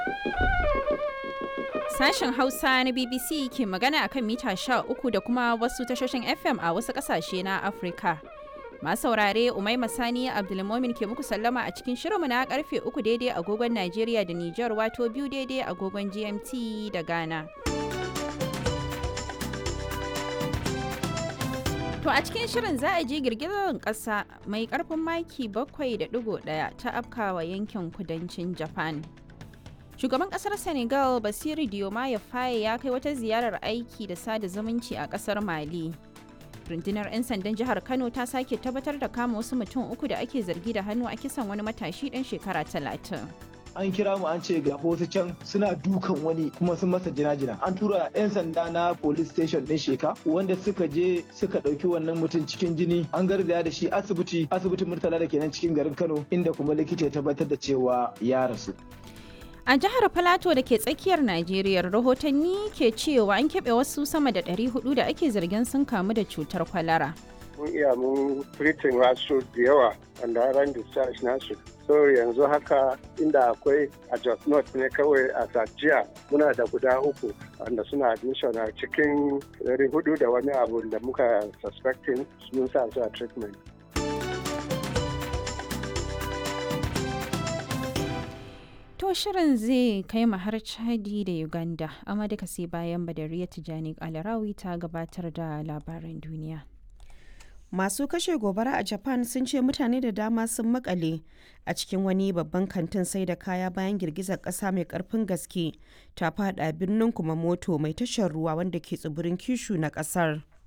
Sashen Hausa na BBC ke magana akan mita uku da kuma wasu tashoshin FM a wasu ƙasashe na Afirka. Masu saurare Umaima Sani Abdulmomin ke muku sallama a cikin shirinmu na karfe uku daidai agogon Najeriya da Nijar wato biyu daidai agogon GMT da Ghana. To a cikin shirin za a ji girgizar ƙasa mai ƙarfin maki 7.1 ta afkawa yankin kudancin Japan. Shugaban ƙasar Senegal Basiru Diomaye Faye ya kai wata ziyarar aiki da sada zumunci a ƙasar Mali. Rundunar 'yan sandan jihar Kano ta sake tabbatar da kama wasu mutum uku da ake zargi da hannu a kisan wani matashi ɗan shekara talatin. an kira mu an ce ga wasu can suna dukan wani kuma sun masa jina-jina an tura 'yan sanda na police station din sheka wanda suka je suka ɗauki wannan mutum cikin jini an garzaya da shi asibiti asibitin murtala da kenan cikin garin kano inda kuma likita ya tabbatar da cewa ya rasu A jihar Filato da ke tsakiyar Najeriya rahotanni ke cewa an keɓe wasu sama da 400 da ake zargin sun kamu da cutar kwalara. mun iya mun treating wasu da yawa wanda ran discharge nasu so yanzu haka inda akwai a Jos North ne kawai a Sajiya muna da guda uku wanda suna admission a cikin dari hudu da wani abu da muka suspecting mun sa su a treatment. To shirin zai kai mu har Chadi da Uganda, amma duka sai bayan Badariya Tijani Alarawi ta gabatar da labaran duniya. Masu kashe gobara a Japan sun ce mutane da dama sun makale a cikin wani babban kantin sai da kaya bayan girgizar ƙasa mai ƙarfin gaske ta fada birnin kuma moto mai tashar ruwa wanda ke tsibirin kishu na ƙasar.